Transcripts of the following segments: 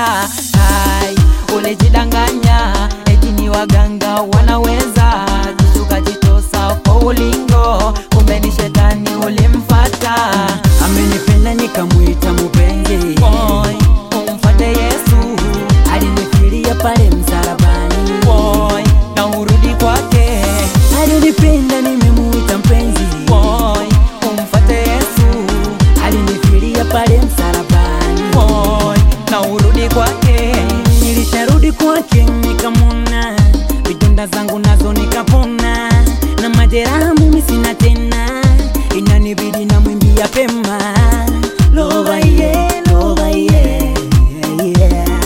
Hai, ulijidanganya eti ni waganga wanaweza jishuka jitosa kwa ulingo, kumbe ni shetani ulimfata. Amenipenda nikamwita mupenzi, Boy, umfate Yesu alinifilia pale msalabani. boy, na urudi kwake Alinipenda nimemuita mpenzi, boy, umfate Yesu alinifilia pale msalabani. boy, na urudi kwake Nilisharudi kwake nikamwona, vidonda zangu nazo nikapona, na majeraha mimi sina tena, inanibidi na mwimbia pema. Lova yeah, lova yeah, yeah.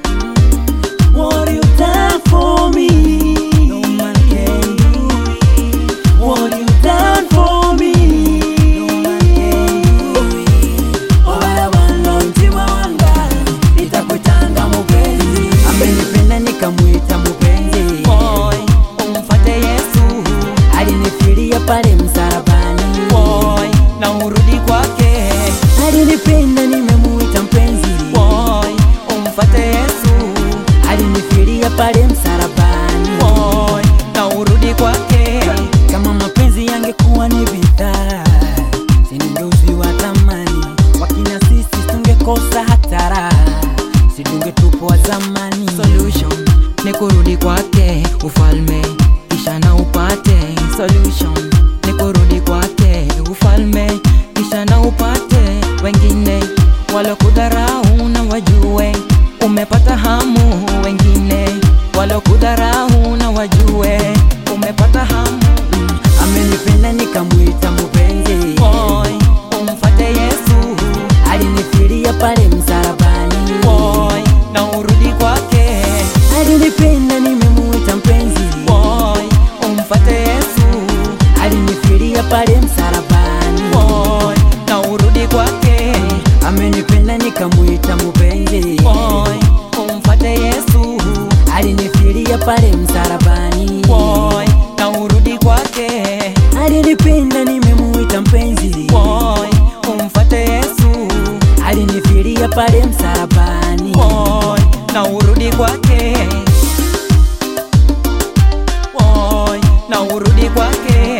What you done for me, no man can do it. What you done for me, no man can do it. Wala wanda mtima wanga, nitakuitanga mupenzi. Amenipenda nikamwita mupenzi, boy, umfate Yesu alinifilia pale msalabani. boy, na urudi kwake Alinipenda nimemuita mpenzi, boy, umfate Yesu alinifilia pale msalabani. boy, na urudi kwake Kama mapenzi yangekuwa ni bidhaa, siningeuziwa thamani. Wakina sisi tungekosa hatara, sidungetupwa zamani. solution ni kurudi kwake ufalme kisha na upate solution ni kurudi kwake ufalme kisha na upate wengine walokudharau na wajue umepata hamu wengine walokudharau na wajue umepata hamu Amenipenda nikamwita mupenzi, boy umfate Yesu alinifilia pale msalabani. boy na urudi kwake Alinipenda nimemuita mpenzi, boy umfate Yesu alinifilia pale msalabani. boy na urudi kwake Amenipenda nikamwita mupenzi, boy umfate Yesu alinifilia pale msalabani. boy na urudi kwake Alinipenda nimemuita mpenzi, boy umfate Yesu alinifilia pale msalabani. boy na urudi kwake boy na urudi kwake